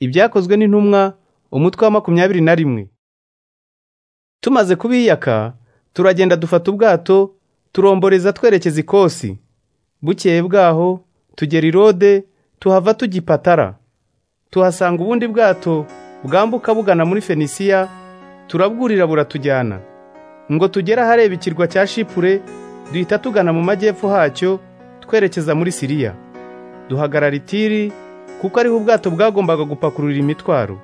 ibyakozwe n'intumwa umutwe wa makumyabiri na rimwe tumaze kubiyaka turagenda dufata ubwato turomboreza twerekeza ikosi bukeye bwaho tugera i rode tuhava tugipatara tuhasanga ubundi bwato bwambuka bugana muri fenisiya turabwurira buratujyana ngo tugere ahareba ikirwa cya shipure duhita tugana mu majyepfo hacyo twerekeza muri siriya duhagarara itiri kuko ariho ubwato bwagombaga gupakurura imitwaro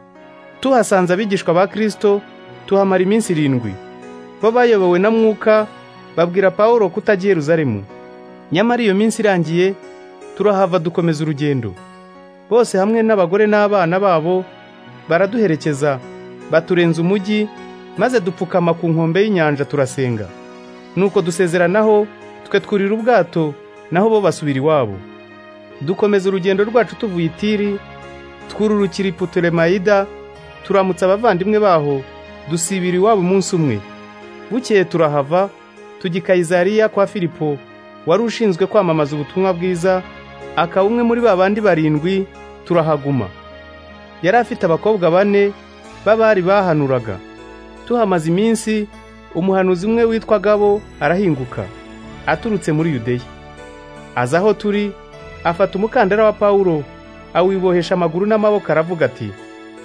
tuhasanze abigishwa ba kirisito tuhamara iminsi irindwi bo bayobowe na mwuka babwira pawulo kutajya i yeruzalemu nyamara iyo minsi irangiye turahava dukomeza urugendo bose hamwe n'abagore n'abana babo baraduherekeza baturenza umujyi maze dupfukama ku nkombe y'inyanja turasenga nuko dusezeranaho twe twurira ubwato naho bo basubira iwabo dukomeza urugendo rwacu tuvuye i tiri twururukira i putolemayida turamutsa abavandimwe baho dusibira iwabo umunsi umwe bukeye turahava tujya i kayizariya kwa filipo wari ushinzwe kwamamaza ubutumwa bwiza akaba umwe muri ba bandi barindwi turahaguma yari afite abakobwa bane b'abari bahanuraga tuhamaze iminsi umuhanuzi umwe witwa gabo arahinguka aturutse muri yudeya aza aho turi afata umukandara wa pawulo awibohesha amaguru n'amaboko aravuga ati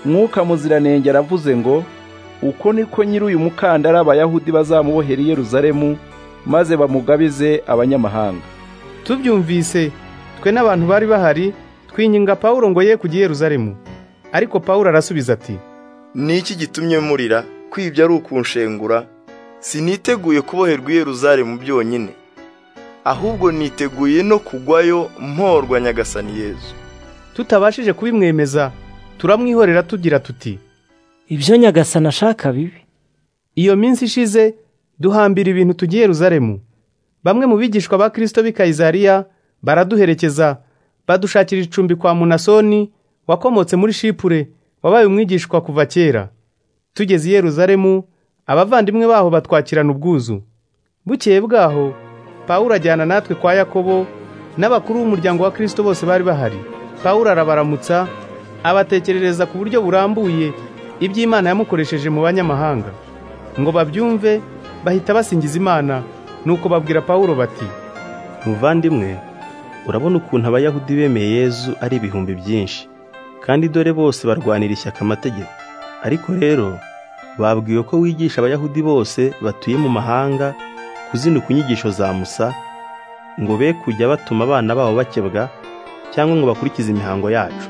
mwuka muziranenge aravuze ngo uko niko nyiri uyu mukandara abayahudi bazamubohera i yeruzalemu maze bamugabize abanyamahanga tubyumvise twe n'abantu bari bahari twinginga pawulo ngo ye kujya i yeruzalemu ariko pawulo arasubiza ati Niki gitumye murira kwibyo ari ukunshengura siniteguye kuboherwa i Yeruzalemu byonyine ahubwo niteguye no kugwayo mporwa nyagasani Yezu tutabashije kubimwemeza turamwihorera tugira tuti ibyo nyagasana ashaka bibi iyo minsi ishize duhambira ibintu tugiye i Yeruzalemu bamwe mu bigishwa ba Kristo b'i Kayizariya baraduherekeza badushakira icumbi kwa Munasoni wakomotse muri Shipure wabaye umwigishwa kuva kera tugeze i Yeruzalemu abavandimwe baho batwakirana ubwuzu bukeye bwaho Pawulo ajyana natwe kwa Yakobo n'abakuru b'umuryango wa Kristo bose bari bahari Pawulo arabaramutsa abatekerereza ku buryo burambuye iby'Imana yamukoresheje mu banyamahanga ngo babyumve bahita basingiza Imana nuko babwira Pawulo bati muvandimwe urabona ukuntu abayahudi bemeye yezu ari ibihumbi byinshi kandi dore bose barwanira ishyaka amategeko ariko rero babwiwe ko wigisha abayahudi bose batuye mu mahanga kuzinuka inyigisho za musa ngo be kujya batuma abana babo bakebwa cyangwa ngo bakurikize imihango yacu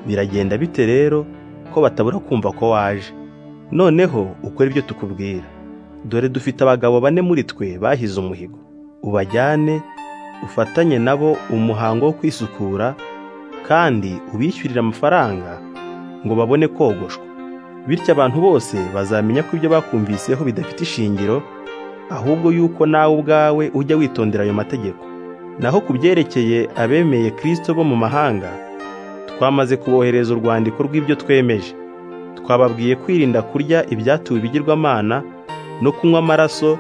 biragenda bite rero ko batabura kumva ko waje noneho ukore ibyo tukubwira dore dufite abagabo bane muri twe bahize umuhigo ubajyane ufatanye nabo umuhango wo kwisukura kandi ubishyurire amafaranga ngo babone kogoshwa bityo abantu bose bazamenya ko ibyo bakumviseho bidafite ishingiro ahubwo yuko nawe ubwawe ujya witondera ayo mategeko naho ku byerekeye abemeye kirisito bo mu mahanga twamaze kubohereza urwandiko rw'ibyo twemeje twababwiye kwirinda kurya ibyatuwe ibigirwamana no kunywa amaraso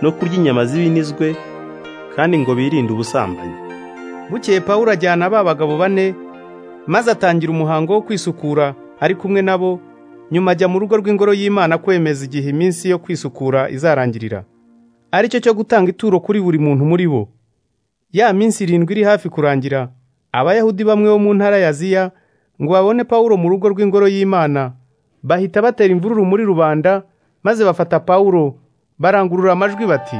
no kurya inyama z'ibinizwe kandi ngo birinde ubusambanyi bukeye Pawulo ajyana ba bagabo bane maze atangira umuhango wo kwisukura ari kumwe nabo nyuma ajya mu rugo rw'ingoro y'Imana kwemeza igihe iminsi yo kwisukura izarangirira ari cyo cyo gutanga ituro kuri buri muntu muri bo ya minsi irindwi iri hafi kurangira abayahudi bamwe bo mu ntara ya Aziya ngo babone Pawulo mu rugo rw'ingoro y'Imana bahita batera imvururu muri rubanda maze bafata Pawulo barangurura amajwi bati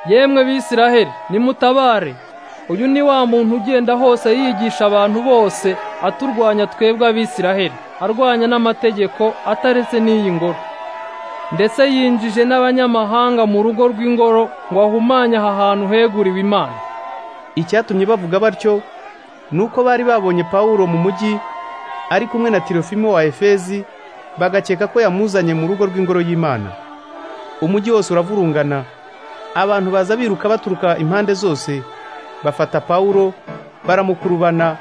yemwe bisiraheli nimutabare uyu ni wa muntu ugenda hose yigisha abantu bose aturwanya twebwe abisiraheli arwanya n'amategeko ataretse n'iyi ngoro ndetse yinjije n'abanyamahanga mu rugo rw'ingoro ngo ahumanye aha hantu heguriwe imana icyatumye bavuga batyo ni uko bari babonye pawulo mu mujyi ari kumwe na tirofimo wa efezi bagakeka ko yamuzanye mu rugo rw'ingoro y'imana umujyi wose uravurungana abantu baza biruka baturuka impande zose bafata pawulo baramukurubana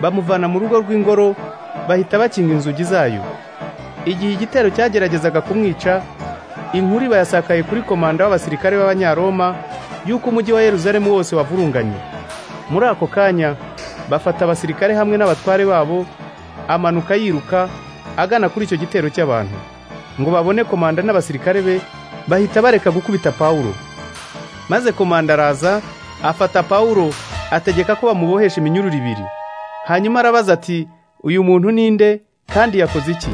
bamuvana mu rugo rw'ingoro bahita bakinga inzugi zayo igihe igitero cyageragezaga kumwica inkuru bayasakaye kuri komanda w'abasirikare b'abanyaroma y'uko umujyi wa yeruzalemu wose wavurunganye muri ako kanya bafata abasirikare hamwe n'abatware babo amanuka yiruka agana kuri icyo gitero cy'abantu ngo babone komanda n'abasirikare be bahita bareka gukubita pawulo maze komanda araza afata pawulo ategeka ko bamubohesha iminyururu ibiri hanyuma arabaza ati uyu muntu ninde kandi yakoze iki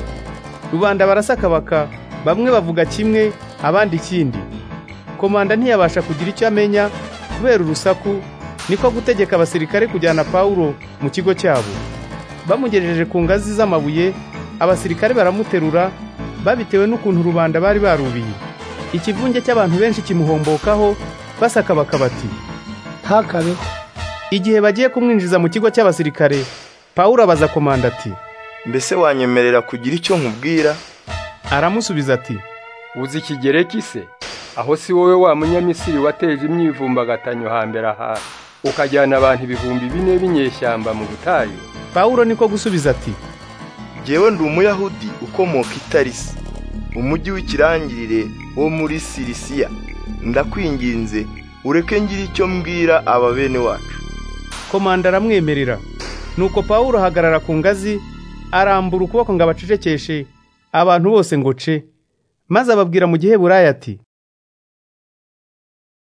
rubanda barasakabaka bamwe bavuga kimwe abandi ikindi komanda ntiyabasha kugira icyo amenya kubera urusaku niko gutegeka abasirikare kujyana pawulo mu kigo cyabo bamugejeje ku ngazi z'amabuye abasirikare baramuterura babitewe n'ukuntu rubanda bari barubiye ikivunge cy'abantu benshi kimuhombokaho basakabaka bati ntakabeho igihe bagiye kumwinjiza mu kigo cy'abasirikare pawulo abaza komanda ati mbese wanyemerera kugira icyo nkubwira aramusubiza ati uzi ikigereki se aho si wowe wa munyamisiri wateje imyivumbagatanyo hambere aha ukajyana abantu ibihumbi bine b'inyeshyamba mu butayu pawulo niko gusubiza ati jyewe ndi umuyahudi ukomoka i tarisi umujyi w'ikirangirire wo muri sirisiya ndakwinginze ureke ngira icyo mbwira aba bene wacu komanda aramwemerera nuko pawulo ahagarara ku ngazi arambura ukuboko ngo abacecekeshe abantu bose ngo ce maze ababwira mu gihe buraya ati